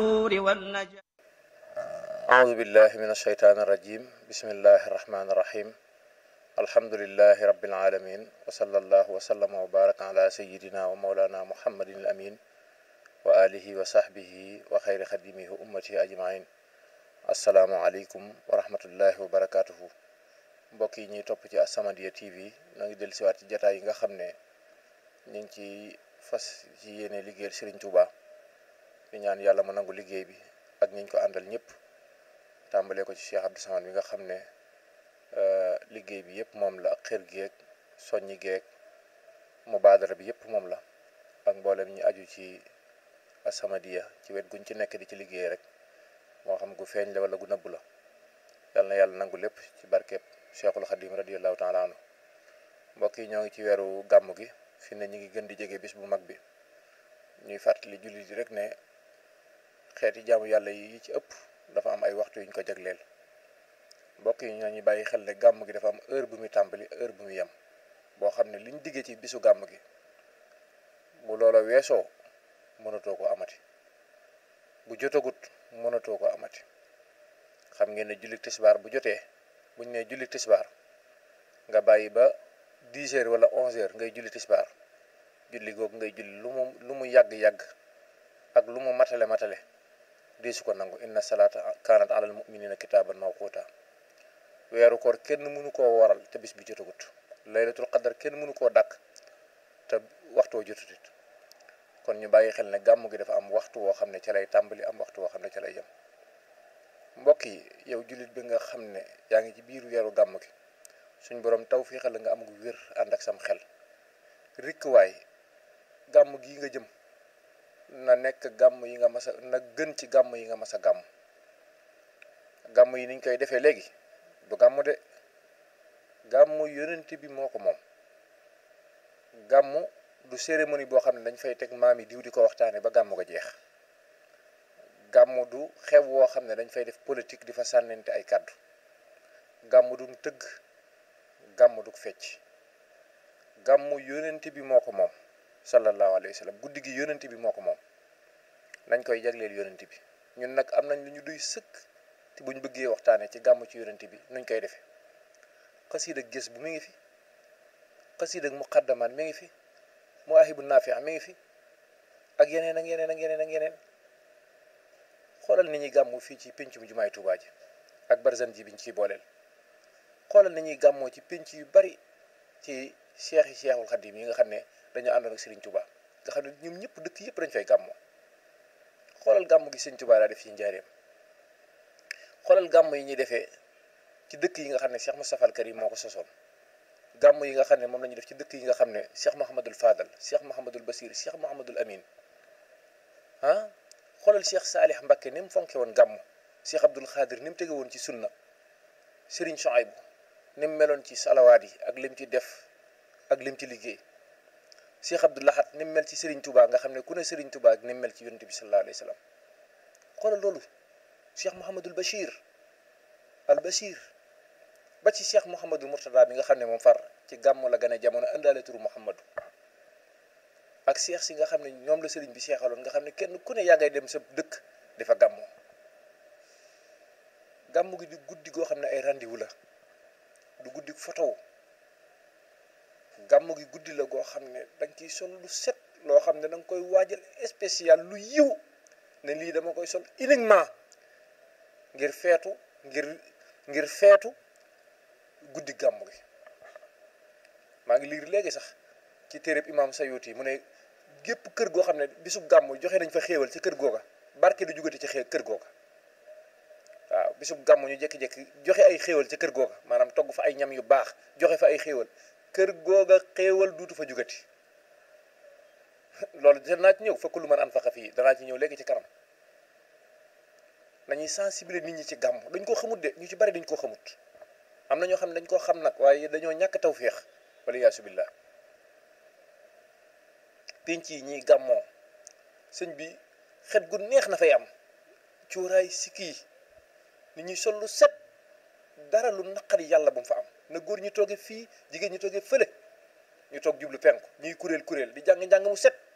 والنجاة أعوذ بالله من الشيطان الرجيم بسم الله الرحمن الرحيم الحمد لله رب العالمين وصلى الله وسلم وبارك على سيدنا ومولانا محمد الأمين وآله وصحبه وخير خدمه أمته أجمعين السلام عليكم ورحمة الله وبركاته mbokk yi ñuy topp ci As-Samadiyya TV ñoo ngi dellu siwaat ci jataay yi nga xam ne ñu ngi ci fas ci yéene liggéeyal Serigne Touba di ñaan yàlla mu nangu liggéey bi ak ñiñ ko àndal ñëpp tàmbalee ko ci Cheikh Abdou Samad bi nga xam ne liggéey bi yëpp moom la ak xër geeg soññi geeg mubaadara bi yëpp moom la ak mboolem ñi aju ci As-Samadiyya ci wet guñ ci nekk di ci liggéey rek moo xam gu feeñ la wala gu nëbb la yàlla na yàlla nangu lépp ci barkeeb Cheikhul Khadim radiyallahu taala anhu mbokk yi ñoo ngi ci weeru gàmm gi fi ne ñu ngi gën di jege bis bu mag bi ñuy fàttali jullit yi rek ne xeeti jaamu yàlla yi ci ëpp dafa am ay waxtu yu ñu ko jagleel mbokk yi ñoo ñu bàyyi xel ne gàmm gi dafa am heure bu muy tàmbali heure bu muy yem boo xam ne liñ diggee ci bisu gàmm gi bu loola weesoo mënatoo ko amati bu jotagut mënatoo ko amati xam ngeen ne julli tisbaar bu jotee buñ ne julli tisbaar nga bàyyi ba 10 heures wala 11 heures ngay julli tisbaar julli googu ngay julli lu mu lu mu yàgg-yàgg ak lu mu matale matale di su ko nangu inna salaata kaanat alal muminina kitaaban mawquuta weeru koor kenn mënu koo waral te bis bi jotagut laylatul qadar kenn mënu koo dàkk te waxtoo jotutit kon ñu bàyyi xel ne gàmm gi dafa am waxtu woo xam ne ca lay tàmbali am waxtu woo xam ne ca lay yem mbokk yi yow jullit bi nga xam ne yaa ngi ci biir weeru gàmm gi suñ borom taw fii xel nga am gu wér ànd ak sam xel rikk waay gàmm gii nga jëm na nekk gàmm yi nga mas a na gën ci gàmm yi nga mas a gàmm gàmm yi niñ koy defee léegi du gàmm de gàmm yonent bi moo ko moom gàmm du cérémonie boo xam ne dañ fay teg maam yi diw di ko waxtaane ba gàmm ga jeex gàmm du xew woo xam ne dañ fay def politique di fa sànnente ay kàddu gàmm du tëgg gàmm du fecc gàmm yonent bi moo ko moom sallallahu alayhi wa sallam guddi gi yonent bi moo ko moom nañ koy jagleel yonent bi ñun nag am nañ lu ñu duy sëkk te buñ bëggee waxtaanee ci gàmm ci yonent bi nuñ koy defee xasiid ak gës bu mi ngi fi xasiid ak muqaddamaan mi ngi fi muwaahibu naafi mi ngi fi ak yeneen ak yeneen ak yeneen ak yeneen xoolal ni ñuy gàmmu fii ci pénc mu jumaay Tuubaa ji ak barzan ji biñ ciy booleel xoolal ni ñuy gàmmoo ci pénc yu bari ci cheikh yi cheikhul xadim yi nga xam ne dañoo àndoon ak Serigne Touba nga xam ne ñoom ñëpp dëkk yëpp dañ fay gàmmoo xoolal gàmm gi Serigne Touba daa def ci njaareem xoolal gàmm yi ñuy defee ci dëkk yi nga xam ne Cheikh Moustapha al Karim moo ko sosoon gàmm yi nga xam ne moom la ñuy def ci dëkk yi nga xam ne Cheikh Mouhamadul Fadal Cheikh Mouhamadul Basir Cheikh Mouhamadul Amin ah xoolal Cheikh Saalih Mbakke ni mu fonke woon gàmm Cheikh Abdoul Khadir ni mu tege woon ci sunna Serigne Chouaïbou ni mu meloon ci salawaat yi ak lim ci def ak lim ci liggéey Cheikh Abdou Lahad ni mu mel ci Serigne Touba nga xam ne ku ne Serigne Touba ak ni mu mel ci yonent bi sallallahu alayhi wa sallam xoolal loolu Cheikh Mouhamadul Bachir al Bachir ba ci Cheikh Mouhamadul Mourtada bi nga xam ne moom far ci gàmm la gën a jamono indaale turu Mouhamadou ak Cheikh si nga xam ne ñoom la Serigne bi seexaloon nga xam ne kenn ku ne yaa ngay dem sa dëkk di fa gàmmoo gàmm gi di guddi goo xam ne ay rendez-vous la du guddi photo gàmm gi guddi la goo xam ne danga ciy sol lu set loo xam ne danga koy waajal spécial lu yiw ne lii dama koy sol uniquement ngir feetu ngir ngir feetu guddi gàmm gi maa ngi liir léegi sax ci téereb imam Sayuti mu ne gépp kër goo xam ne bisub gàmm joxe nañ fa xéewal ci kër googa barke du jugati ci xee kër googa waaw bisub gàmm ñu jékki-jékki joxe ay xéewal ci kër googa maanaam togg fa ay ñam yu baax joxe fa ay xéewal kër googa xéewal duutu fa jugati loolu danaa ci ñëw fekk lu man an faqa fii danaa ci ñëw léegi ci kanam nañuy sensibiliser nit ñi ci gàmm dañ koo xamut de ñu ci bari dañ koo xamut am na ñoo xam ne dañ koo xam nag waaye dañoo ñàkk tawféex wala yaasu billah penc yi ñiy gàmmoo sëñ bi xet gu neex na fay am cuuraay sikki yi nit ñuy sol lu set dara lu naqari yàlla bu mu fa am na góor ñi tooge fii jigéen ñi tooge fële ñu toog jublu penku ñuy kuréel kuréel di jàng njàng mu set